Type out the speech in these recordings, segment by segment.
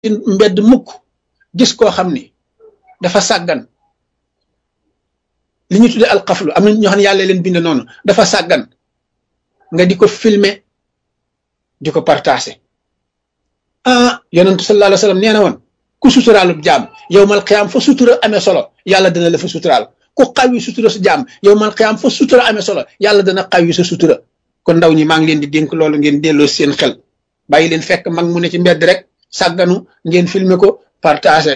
mbedd mukk gis koo xam ni dafa sàggan li ñu tuddee alxaflu am na ñoo xam ne yàlla leen bind noonu dafa sàggan nga di ko filmer di ko partager ah yonentu sallallahu alayhi wa sallam nee na woon ku suturaalub jaam yow mal xiyaam fa sutura amee solo yàlla dana la fa suturaal ku xawi sutura sa jaam yow mal xiyaam fa sutura amee solo yàlla dana xawi sa sutura kon ndaw ñi maa ngi leen di dénk loolu ngeen delloo seen xel bàyyi leen fekk mag mu ne ci mbedd rek sàgganu ngeen filmer ko partager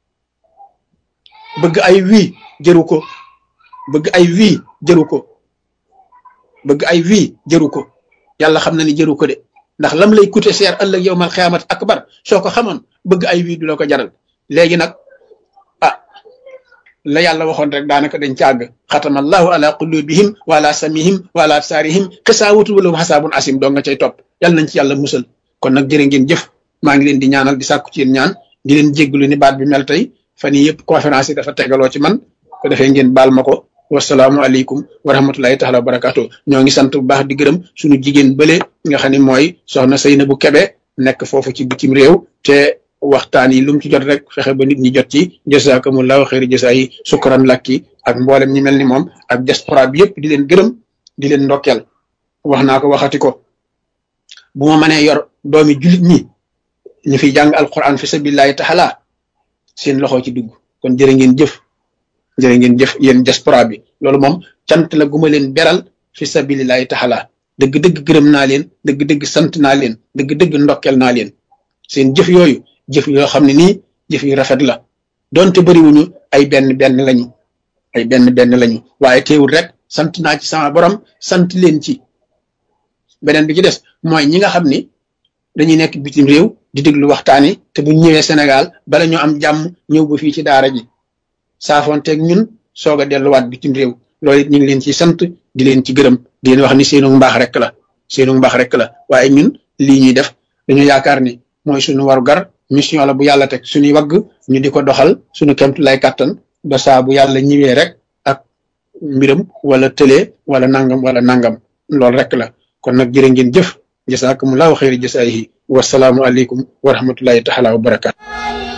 bëgg ay wii jëru ko bëgg ay wii jëru ko bëgg ay wii jëru ko yàlla xam na ni jëru ko de ndax lam lay coûter cher ëllëg yow mal xiyaamat akbar soo ko xamoon bëgg ay wii du la ko jaral léegi nag ah la yàlla waxoon rek daanaka dañ càgg xatama allahu ala qulubihim wa ala samihim wa ala absaarihim xisaawatu wala xasaabun asim doo nga cay topp yàlla nañ ci yàlla musal kon nag jërë ngeen jëf maa ngi leen di ñaanal di sàkku ci yéen ñaan di leen jégglu ni baat bi mel tey fan yii yëpp conférence yi dafa tegaloo ci man ko defee ngeen baal ma ko wasalaamu aleykum wa rahmatullahi taala wa barakaatu ñoo ngi sant bu baax di gërëm suñu jigéen bële nga xam ne mooy soxna Seynabou Kebe nekk foofu ci bitim réew te waxtaan yi lu mu ci jot rek fexe ba nit ñi jot ci jazakumullahu xeeri jasa yi sukkuran lakki ak mboolem ñi mel ni moom ak diaspora bi yëpp di leen gërëm di leen ndokkeel wax naa ko waxati ko bu ma mënee yor doomi julit ñi ñu fiy jàng alquran fi sabilillahi taala seen loxo ci dugg kon jërë ngeen jëf jërë ngeen jëf yéen diaspora bi loolu moom cant la guma leen beral fi sabilillahi taala dëgg-dëgg gërëm naa leen dëgg-dëgg sant naa leen dëgg-dëgg ndokkel naa leen seen jëf yooyu jëf yoo xam ne nii jëf yu rafet la donte bëriwuñu ay benn benn lañu ay benn benn lañu waaye teewul rek sant naa ci sama borom sant leen ci beneen bi ci des mooy ñi nga xam ni dañuy nekk bitim réew di déglu waxtaan yi te bu ñëwee Sénégal bala ñoo am jàmm ñëw ba fii ci daara ji saafoonteeg ñun soog a delluwaat bitim réew loolu it ñu ngi leen ci sant di leen ci gërëm di leen wax ni seenu mbaax rek la seenu mbaax rek la waaye ñun lii ñuy def dañu yaakaar ni mooy suñu waru gar mission la bu yàlla teg suñuy wagg ñu di ko doxal suñu kemtu lay kàttan ba saa bu yàlla ñëwee rek ak mbiram wala tëlee wala nangam wala nangam loolu rek la kon nag jërë ngeen jëf jasaakumullahu xayri jasaayihi wasalaamu aleykum wa rahmatullahi taala wa barakaatu